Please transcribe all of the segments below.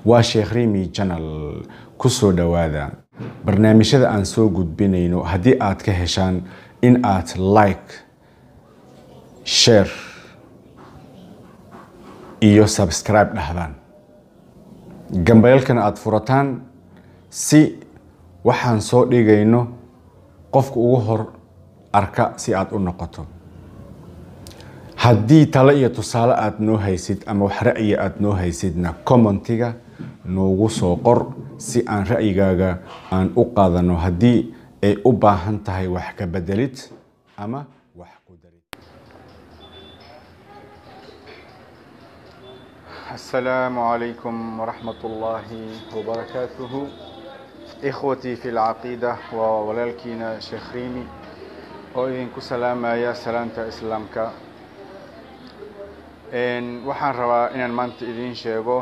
waa sheekh rimi janal ku soo dhowaada barnaamijyada aan soo gudbinayno haddii aad ka heshaan in aad like share iyo subscribe dhahdaan gambaylkana aada furataan si waxaan soo dhigayno qofka ugu hor arka si aada u noqoto haddii talo iyo tusaale aada noo haysid ama wax ra'yi aada noo haysidna commentiga noogu soo qor si aan ra'yigaaga aan u qaadano haddii ay u baahan tahay wax ka bedelid ama wax ku darid السلام عليكم ورحمة الله وبركاته إخوتي في العقيدة وولالكينا شيخ ريمي وإذنكو سلام يا سلامة إسلامك إن وحان روا إن المانت إذين شيغو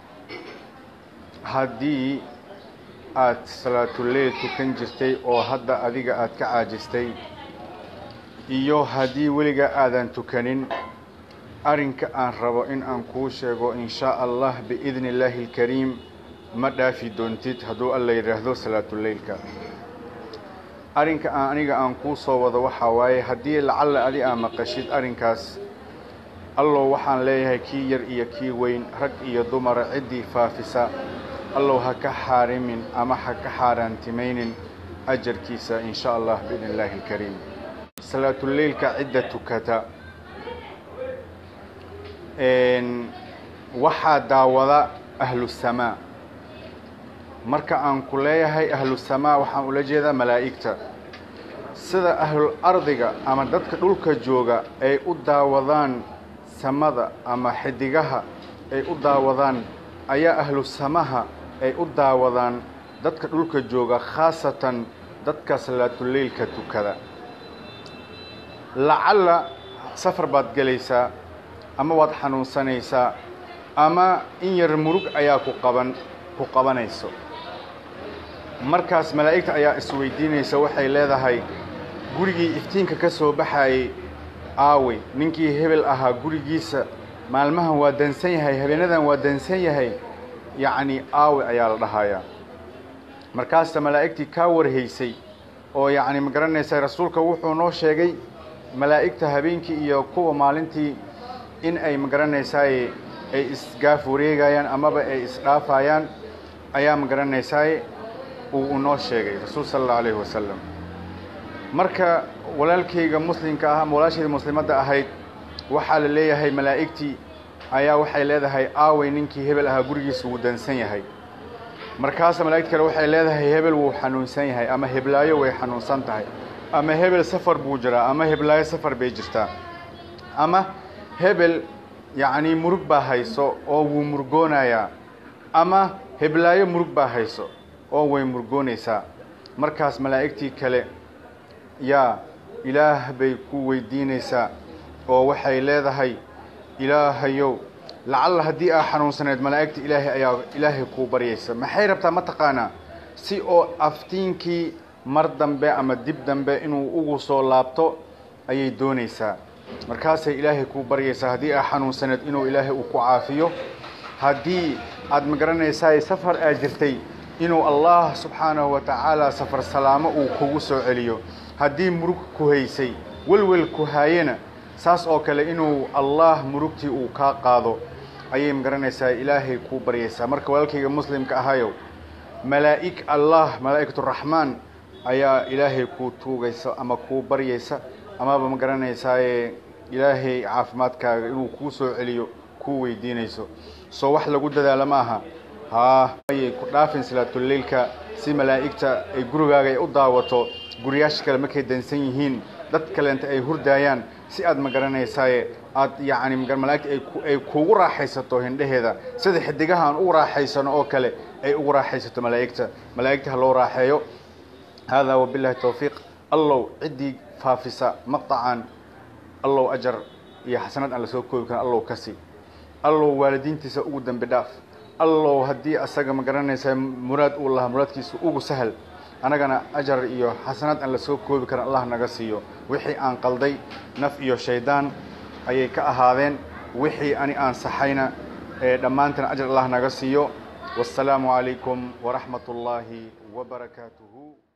haddii aad salaatuleyl tukan jirtay oo hadda adiga aad ka caajistay iyo haddii weliga aadan tukanin arrinka aan rabo in aan kuu sheego in shaa allah biidni illaahi alkariim ma dhaafi doontid hadduu alla yidhaahdo salaatuleylka arrinka aan aniga aan kuu soo wado waxaa waaye haddii lacalla adi aa maqashid arrinkaas allow waxaan leeyahay kii yar iyo kii weyn rag iyo dumara ciddii faafisa allow ha ka xaarimin ama ha ka xaaraantimaynin ajarkiisa in sha allah biidni illaahi alkariim salaatuleylka cidda tukata waxaa daawada ahlusamaa marka aan ku leeyahay ahlusamaa waxaan ula jeedaa malaa'igta sida ahlul ardiga ama dadka dhulka jooga ay u daawadaan samada ama xidigaha ay u daawadaan ayaa ahlu samaha ay u daawadaan dadka dhulka jooga khaasatan dadka salaatuleylka tukada lacalla safar baad gelaysaa ama waad xanuunsanaysaa ama in yar murug ayaa ku qaban ku qabanayso markaas malaa'igta ayaa isweydiinaysa waxay leedahay gurigii iftiinka ka soo baxayay aawey ninkii hebel ahaa gurigiisa maalmahan waa dansan yahay habeenadan waa dansan yahay yacni aawe ayaa la dhahayaa markaasta malaa'igtii kaa warhaysay oo yacni ma garanaysa rasuulka wuxuu noo sheegay malaa'igta habeenkii iyo kuwa maalintii in ay ma garanaysaaye ay isgaaf wareegayaan amaba ay isdhaafayaan ayaa ma garanaysaaye uu noo sheegay rasuul sala allahu alayhi wasalam marka walaalkayga muslimka ah ama walaashayda muslimadda ahayd waxaa la leeyahay malaa'igtii ayaa waxay leedahay aawey ninkii hebel ahaa gurigiisa wuu dansan yahay markaasa malaa'igta kale waxay leedahay hebel wuu xanuunsan yahay ama heblaayo way xanuunsan tahay ama hebel safar buu jiraa ama heblaayo safar bay jirtaa ama hebel yacnii murug baa hayso oo wuu murgoonayaa ama heblaayo murug baa hayso oo way murgoonaysaa markaas malaa'igtii kale yaa ilaah bay ku weydiinaysaa oo waxay leedahay ilaahayow lacalla haddii aa xanuunsaneed malaa'igta ilaahay ayaa ilaahay kuu baryaysa maxay rabtaa ma taqaanaa si oo aftiinkii mar dambe ama dib dambe inuu ugu soo laabto ayay doonaysaa markaasay ilaahay kuu baryaysaa haddii aa xanuunsaneed inuu ilaahay uu ku caafiyo haddii aad ma garanaysaay safar aad jirtay inuu allah subxaanahu wa tacaala safar salaamo uu kugu soo celiyo haddii murug ku haysay welwel ku haayena saas oo kale inuu allah murugtii uu kaa qaado ayay ma garanaysaa ilaahay kuu baryaysaa marka walaalkayga muslimka ahayow malaa'ig allah malaa'ikaturaxmaan ayaa ilaahay kuu tuugaysa ama kuu baryaysa amaba ma garanaysaaye ilaahay caafimaadkaaga inuu kuu soo celiyo kuu weydiinayso soo wax lagu dadaalo ma aha haa ayay ku dhaafin salaatuleylka si malaa'igta ay gurigaaga ay u daawato guriyaasha kale markay dansan yihiin dad kaleenta ay hurdaayaan si aad ma garanaysaaye aad yacni malaa'igta ay kuugu raaxaysato hindheheeda sida xidigaha aan ugu raaxaysano oo kale ay ugu raaxaysato malaa'igta malaa'igta ha loo raaxeeyo haadaa wabillahi towfiiq allow ciddii faafisa maqtacan allow ajar iyo xasanad aan la soo koobi karin allow ka sii allow waalidiintiisa ugu dembi dhaaf allow haddii asaga ma garanaysaa muraad uu lahaa muraadkiisa ugu sahal annagana ajar iyo xasanaad aan la soo koobi karin allah naga siiyo wixii aan qalday naf iyo shaydaan ayay ka ahaadeen wixii ani aan saxayna ee dhammaantan ajar allah naga siiyo والسلام عليكم ورحمة الله وبركاته